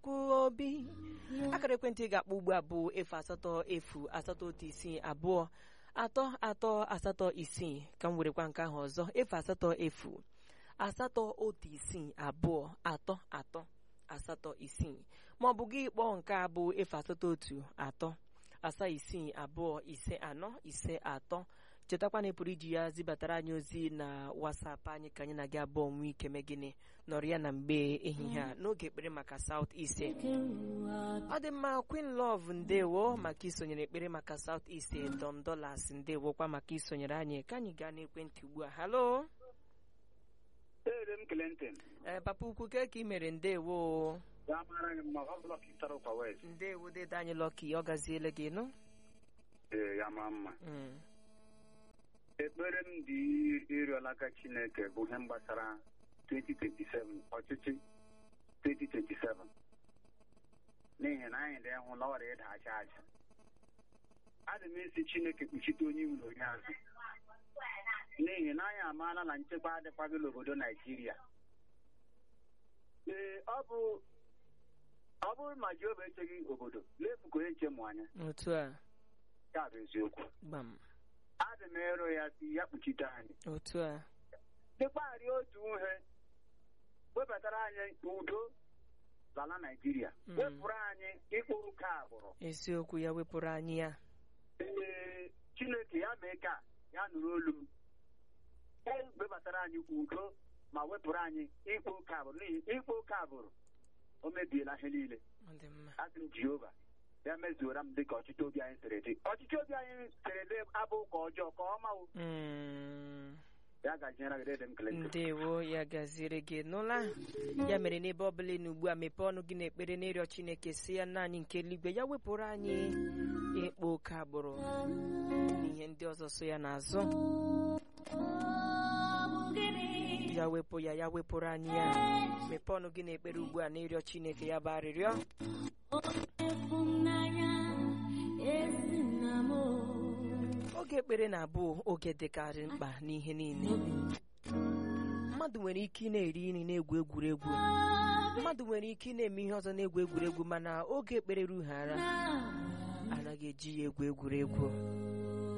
chukwu obi akara ekwentị ị ga-akpọ ugbu a bụ efu asatọ efu asatọ otu isii abụọ atọ atọ asatọ isii ka m werekwa nke ahụ ọzọ efu asatọ efu asatọ otu isii abụọ atọ atọ asatọ isii ma ọ bụ gị kpọọ nke a bụ efu asatọ otu atọ asaa isii abụọ ise anọ ise atọ chetakwa na ị pụrụ iji ya zibatara anyị ozi na wasapụ anyị ka anyị na gị abụọ nwee ike mee gịnị nọrọ ya na mgbe ehihie a n'oge ekpere maka South East ọ dị mma Queen Love ndewo maka isonyere ekpere maka South East Dom Dollars ndewokwa maka isonyere anyị ka anyị gaa n'ekwentị ugbu a halo Ee, m Clinton. ee papa ukwu ke ka ị mere ndewo Ya mara gị mma, ọ bụla ka ị tara ụkwa west. ndewo dede anyị lọki ọ gaziele gị nụ Ee, ya maa mma. Mm. Ekpere m dị ịrịọla aka Chineke bụ ihe gbasara 2027, ọchịchị 2027. N'ihi na anyị dị hụ na ọrịa ịda aja aja. Adị m esi Chineke kpuchite onye iro onye azụ. N'ihi na anyị amaala na nchekwa adịkwaghị n'obodo Naijiria. Ee, ọ bụ ọ bụrụ ma Jehova echeghị obodo, lefu ka onye nche mụ anya. otu a Ya bụ eziokwu. gbam adị m ịrụ ya si ya kpuchite anyị otu a dịkparị otu ihe webatara anyị udo n'ala Naịjirịa Mm. wepụrụ anyị ịkpọ oke agbụrụ eziokwu ya wepụrụ anyị ya ee Chineke ya mee ka ya nụrụ olu m e webatara anyị udo ma wepụrụ anyị ịkpọ oke agbụrụ n'ihi ịkpọ oke agbụrụ o mebiela ihe niile ọ dị mma asị m Jehova ya mezuora m dịka ọchịchị obi anyị siri dị ọchịchị obi anyị siri dị abụ ka ọjọọ ka ọma wụ Mm. ya gajiere gị dịdị m Clinton ndewo ya gaziere gị nụla ya mere n'ebe ọbụla ị nọ ugbu a mepee ọnụ gị n'ekpere n'ịrịọ chineke si ya nna anyị nke eluigwe ya wepụrụ anyị ịkpa oke agbụrụ na ihe ndị ọzọ so ya n'azụ ya wepụ ya ya wepụrụ anyị ya mepee ọnụ gị n'ekpere ugbu a n'ịrịọ chineke ya bụ arịrịọ oge ekpere na-abụ oge dịkarị mkpa n'ihe niile mmadụ nwere ike ị na-eri nri na-egwu egwuregwu mmadụ nwere ike ị na-eme ihe ọzọ na-egwu egwuregwu mana oge ekpere rughara anaghị eji ya egwu egwuregwu